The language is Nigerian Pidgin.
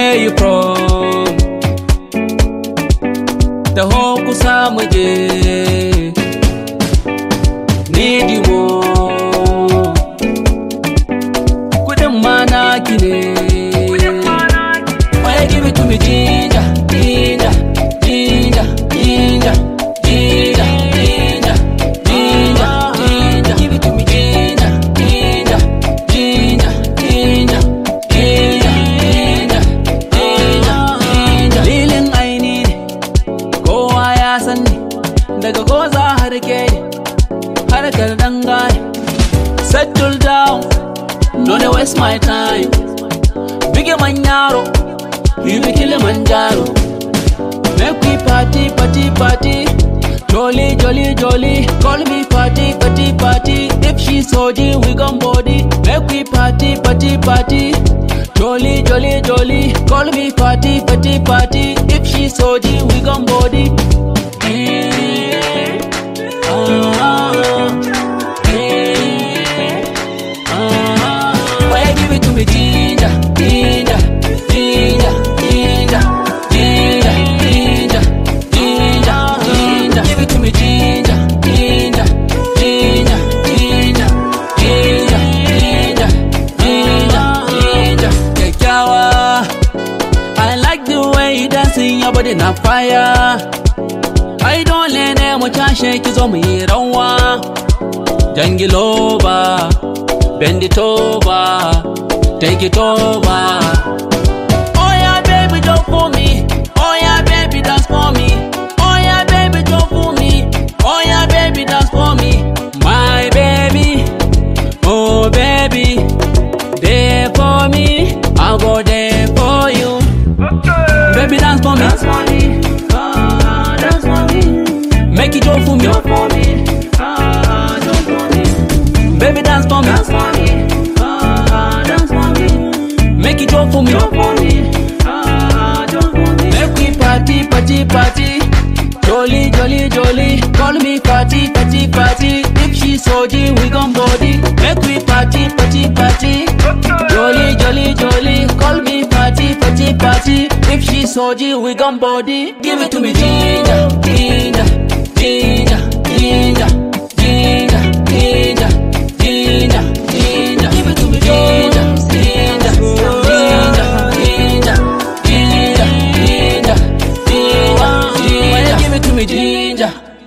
where you from da ho kusa mu je need you more kudin ma na ki ne Why give it to me ginger, ginger, ginger, ginger, ginger, ginger, ginger, ginger. Give it to me ginger, ginger, ginger, ginger, ginger, ginger, ginger, ginger. Lilin aini ne, kowa ya san ni, daga goza har ke harkar dangane. Settle down, don't waste my time. Bige man yaro, you be Kilimanjaro. Make we party, party, party. Jolly, jolly, jolly. Call me party, party, party. If she's OG, we gon' body. Make we party, party, party. Jolly, jolly, jolly. Call me party, party, party. If she's OG, we gon' body. Eh, ah, eh, ah. Why you give it to me, ginger, ginger, ginger, ginger, ginger, ginger, ginger, ginger. Give it to me, ginger, ginger, ginger, ginger, ginger, ginger, ginger, ginger. Kyakkyawa, I like the way you dancing, your body na fire. Ai dole ne mu tashe ki zo mu yi rawa. Jangiloba, bend it over, take it over. Oh yeah, baby, don't fool me. Oh yeah, baby, dance for me. Oh yeah, baby, don't fool me. Oh yeah, baby, dance for me. My baby, oh baby, there for me. I'll go there for you. Baby, dance for me. Dance for me, ah, dance for me, Make it go for me. jump for me, ah, jump for me, Baby, dance for me. dance for me, ah, dance for me, Make it go for me. jump for me, ah, jump for me. Make we party, party, party. Jolly, jolly, jolly. Call me party, party, party. If she's OG, we gon' body. Make we party, party, party. Jolly, jolly, jolly. Call me party, party, party. If she's OG, we gon' body. Give it to me, ginger, ginger, ginger, ginger, ginger, ginger, ginger, ginger. Give it to me, ginger, ginger, ginger, ginger, ginger, ginger, ginger, ginger. Give it to me, ginger.